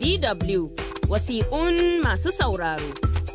DW wasiƙun masu sauraro.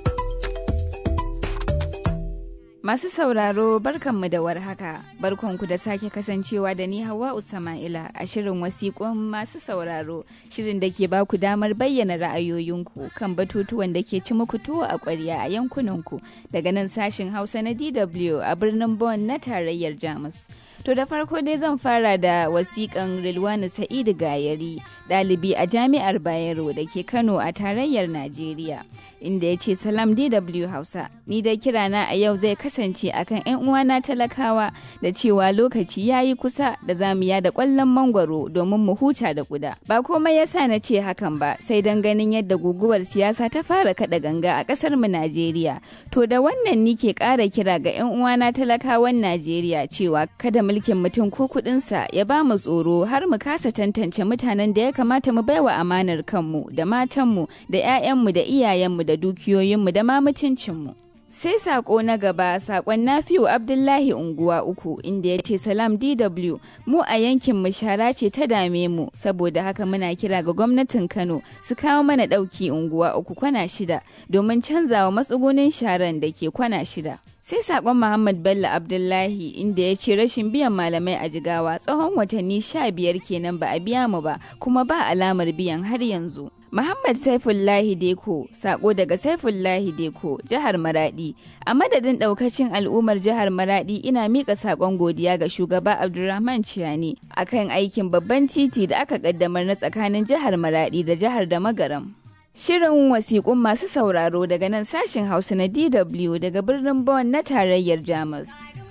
Masu sauraro barkanmu da warhaka, barkanku da sake kasancewa da ni Hawa Usama'ila a shirin wasiƙun masu sauraro, shirin da ke baku damar bayyana ra'ayoyinku kan batutuwan da ke ci muku tuwo a ƙwarya a yankunanku daga nan sashin Hausa na DW a birnin Bonn na tarayyar Jamus. To da farko dai zan fara da wasiƙan Rilwani Sa'idu Gayari, ɗalibi a Jami'ar Bayero da ke Kano a tarayyar Najeriya, inda ya ce Salam DW Hausa, ni dai kirana a yau zai kasance akan 'yan uwana talakawa da cewa lokaci ya yi kusa da zamu da ƙwallon mangwaro domin mu huta da kuda. Ba komai yasa na ce hakan ba, sai don ganin yadda guguwar siyasa ta fara kaɗa ganga a ƙasar mu Najeriya. To da wannan ni ke ƙara kira ga 'yan uwana talakawan Najeriya cewa kada mulkin mutum ko kuɗinsa ya ba mu tsoro har mu kasa tantance mutanen da ya kamata mu baiwa amanar kanmu da matanmu da 'ya'yanmu da iyayenmu da dukiyoyinmu da ma mutuncinmu. Sai sako na gaba sakon Nafiu Abdullahi unguwa uku inda ya ce salam DW mu a yankin mu shara ce ta dame mu saboda haka muna kira ga gwamnatin Kano su kawo mana ɗauki unguwa uku kwana shida domin canzawa matsugunin sharan da ke kwana shida. sai sakon Muhammad Bello Abdullahi inda ya ce rashin biyan malamai a jigawa tsawon watanni sha biyar kenan ba a biya mu ba kuma ba alamar biyan har yanzu. Muhammad Saifullahi Deko, sako daga Saifullahi Deko, jihar Maradi. A madadin daukacin al'ummar jihar Maradi ina mika sakon godiya ga shugaba Abdulrahman Ciyani akan aikin babban titi da aka kaddamar na tsakanin jihar Maradi da jihar da Magaram. Shirin wasiƙun masu sauraro daga nan sashen Hausa na DW daga birnin Bonn na tarayyar Jamus.